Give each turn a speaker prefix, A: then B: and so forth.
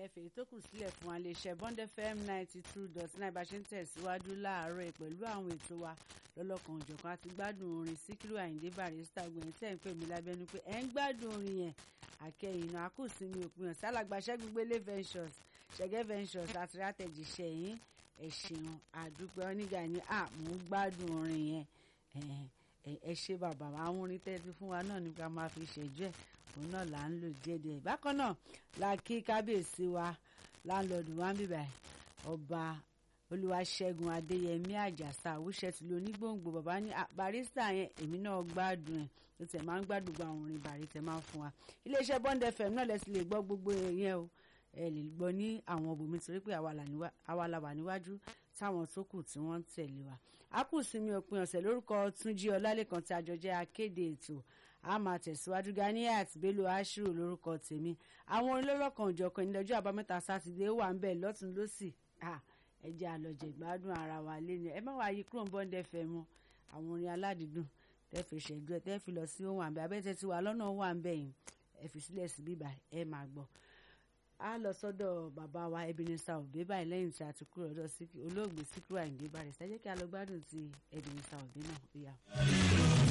A: fèyí tó kù sílẹ̀ fún iléeṣẹ́ Bond FM ninety two dot nine bá ṣe ń tẹ̀síwájú láàárọ̀ pẹ̀lú àwọn ètò wa lọ́lọ́kan òjọ̀kan àti gbádùn orin Síkírù Àyìndé Barrister gbẹ̀yìn tẹ̀ ń pè mí lábẹ́nu pé ẹ̀ ń gbádùn orin yẹn àkẹyìn náà àkùsìnmi òpin ọ̀sẹ̀ alàgbàṣẹ́ gbélé ventures ṣẹ̀gẹ́ ventures àti rátẹ̀jíṣẹ́ yín ẹ̀ ṣeun àdúpẹ́ oníga ní à mò ń gbádùn orin yẹn ẹ ṣe bàbá àwọn orin tẹ́tí fún wa náà nípa máa fi ṣẹ́jú ẹ̀ òun náà là ń lò díẹ̀díẹ̀ bákan náà la kí kábíyèsí wa láńlọ́ọ̀dù wa ń bíbà ọba olúwaṣẹ́gun adéyẹmí àjàsà àwùṣẹ́ ti lo onígbòǹgbò bàbá ní barista yẹn èmi náà gbádùn ẹ̀ ó tẹ̀ máa ń gbádùn gba àwọn orin bàrí tẹ̀ máa ń fún wa iléeṣẹ́ Bond FM náà lẹ́sìn lè gbọ́ gbogbo yẹn o ẹ lè gbọ́ ní àwọn òbòmí torí pé àwa la wà níwájú táwọn tó kù tí wọ́n ń tẹ̀lé wa a kù sinmi òpin ọ̀sẹ̀ lórúkọ túnjí ọlálẹ́kan tí àjọ jẹ́ akéde ètò a máa tẹ̀síwájú Ganiat Bello Ashiru lórúkọ tèmi àwọn olórọ̀kan òjọ̀kan ìdẹ́jọ́ àbámẹ́ta sátidé wà ń bẹ̀ lọ́tún lọ́sì ẹ jẹ́ àlọ́jẹ̀ gbádùn ara wa lẹ́nu ẹ má wàá yí kúrò ń Bond FM mọ́ àwọn orin aládìídùn tẹ́ fi ṣẹ́jú ẹ tẹ́ fi lọ sí ohun àbẹ̀ abẹ́tẹ́ tí wà lọ́nà wà ń bẹ̀ yìí ẹ fi sílẹ̀ sí bíbà ẹ máa gbọ́ a lọ sọ́dọ̀ bàbá wa Ebenezer Obey báyìí lẹ́yìn tí a ti kúrò lọ sí olóògbé Síkírù Àyìndé Barrister ẹ jẹ́ kí a lọ gbádùn ti Ebenezer Obey náà ó yá.